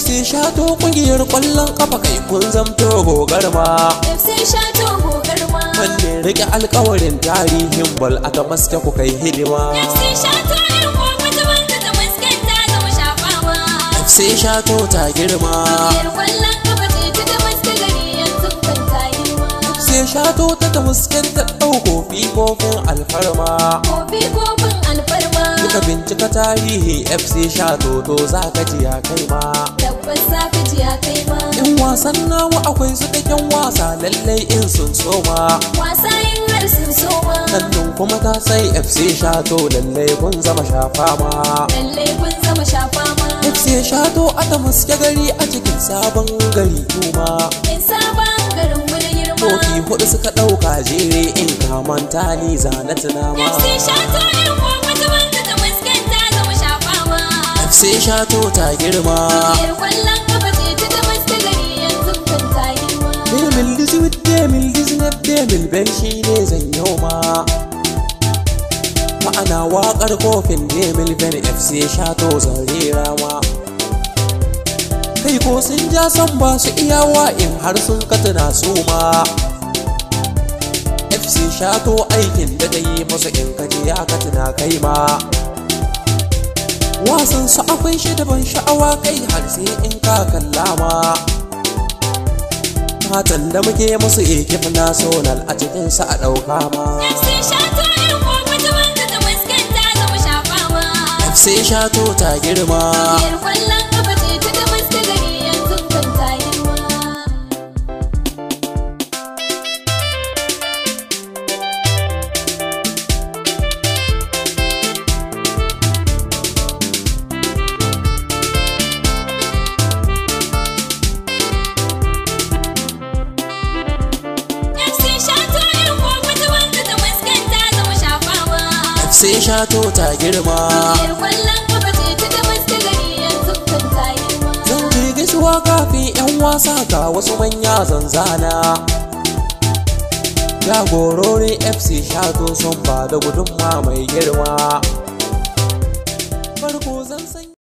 FC Shato kungiyar kwallon kafa kai kun zamto gogarma FC Shato gogarma Wanda rike alkawarin tarihin bal aka maske ku kai hidima FC Shato irin wata wanda ta maskanta zama shafawa FC Shato ta girma Kungiyar kwallon kafa ce ta ta maske gari yanzu kan ta yi ma FC Shato ta ta muskanta ɗauko fifofin alfarma Kofi kofin alfarma Duka bincika tarihi FC Shato to za ka ji ya kai ma Tabbas safi ji ya kai ma In wasan nawa akwai su kakken wasa lallai in sun soma Wasa yin har sun soma Sannan kuma ta sai FC Shato lallai kun zama shafa ma Lallai kun zama shafa ma FC Shato aka muske gari a cikin sabon gari kuma In sabon garin mu da girma Kofi hudu suka ɗauka jere in kamanta ni zana tunama FC Shato irin wata wanda ta maskanta zama shafawa FC Shato ta girma Kungiyar kwallon kafa ce ta ta maske gari yanzu kan ta yi ma Demil Dizwit Demil Diznef Demil Ben shi ne zan yau ma Ma'ana waƙar kofin Demil Ben FC Shato zarera ma Kai ko sun ja san ba su iyawa in har sun katuna su ma FC Shato aikin da ta yi musu in kaji ya katuna kai ma Wasan su akwai shi da ban sha'awa kai har sai in ka kalla ma fatan da muke musu ekip national a cikinsa a ɗauka ma FC Shato irin wata wanda ta maskanta zama shafawa FC Shato ta girma Kungiyar kwallon kafa ce ta ta maske gari yanzu kan ta yi ma FC Shato irin wata wanda ta maskanta zama shafawa FC Shato ta girma Kungiyar kwallon kafa ce ta ta maske gari yanzu kan ta yi ma zan je gaisuwa kafin 'yan wasa ga wasu manya zanzana jagororin FC Shato sun ba da gudunma mai girma farko zan san